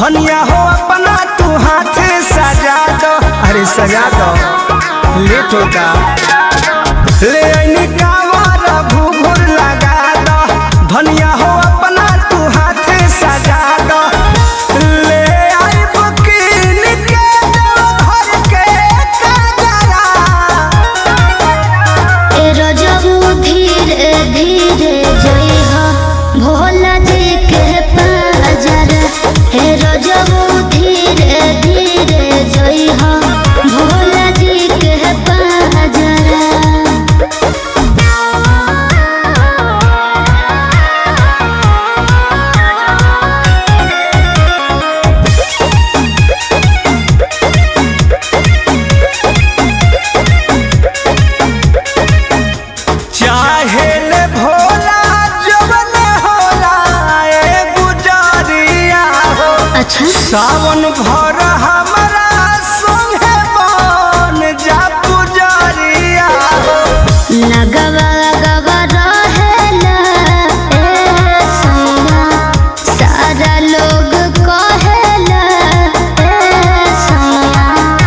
धनिया हो अपना तू हाथ सजा दो अरे सजा दो लेट होता ले आईनी कावर घूघूर लगा दो धनिया हो अपना तू हाथ सजा दो ले आई बुकीन के दो घर के कजरा ए रजबू धीरे धीरे जइहा भोला जी के पाजर हे रजबू धीरे धीरे जइहा भोला जी के पाजर चाहे ले भोला जवन होला ए गुजरिया हो अच्छा सावन भर हमरा संगे बन जा पुजरिया हो लगवा लगवा रहेला ए सैया सारा लोग कहेला ए सैया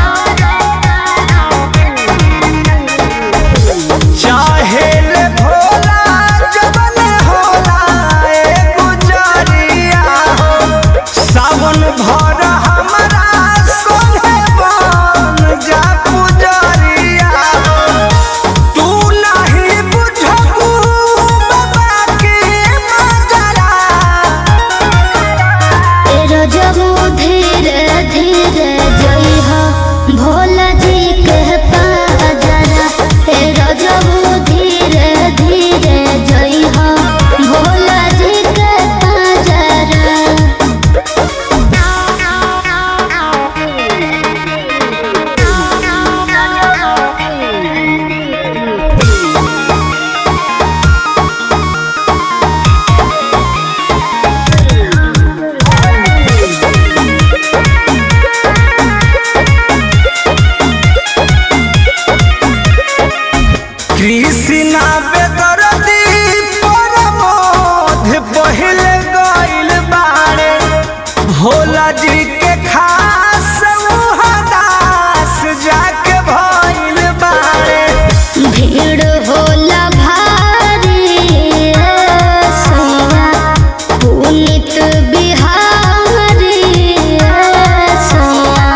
चाहे ले भोला जवन होला ए गुजरिया हो सावन भर हमरा संगे बन जा पुजरिया हो तू नहीं बुझबू बाबा के मजरा ए रजबू धीरे धीरे जइहा भोला जी के पाजरा ए रजबू धीरे धीरे जइहा भोला जी के पाजरा कृष्णा बेदरदी परमोध पहिले गइल बाड़े भोला जी के खास उहदास जाके भइल बाड़े भीड़ होला भारी ए सैया पुनित बिहारी ए सैया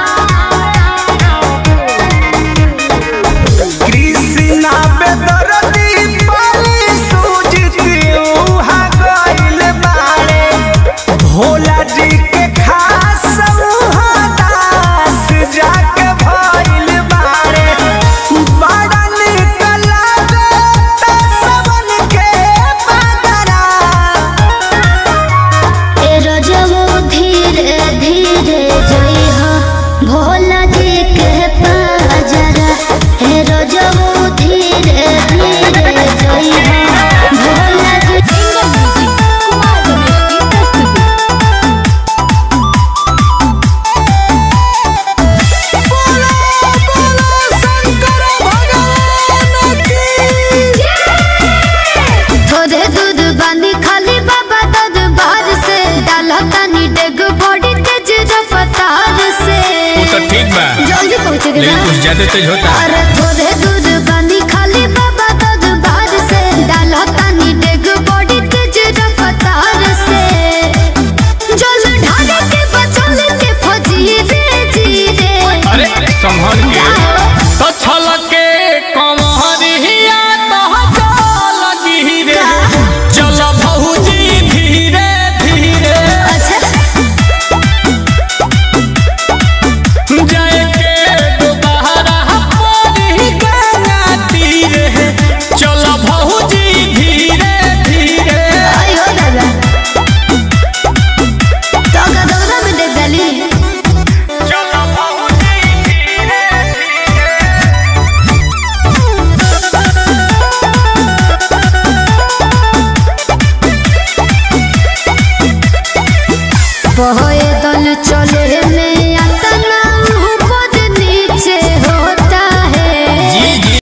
कृष्णा बेदरदी पाली सूझती उहा गइल बाड़े भोला जी के खास उहदास जाके भइल बाड़े बड़ा निक लागे तसवन के बदरा ए रजबू धीरे धीरे जइहा भोला जी के पाजरा ए रजबू धीरे धीरे जइहा भोला जी थोड़े दूध बांधी खाली बाबा दूध बाहर से डाला तानी डेग बॉडी तेज रफ्तार से वो तो ठीक बा जल्दी पहुंचेगा लेकिन कुछ ज्यादा तेज होता अरे थोड़े दूध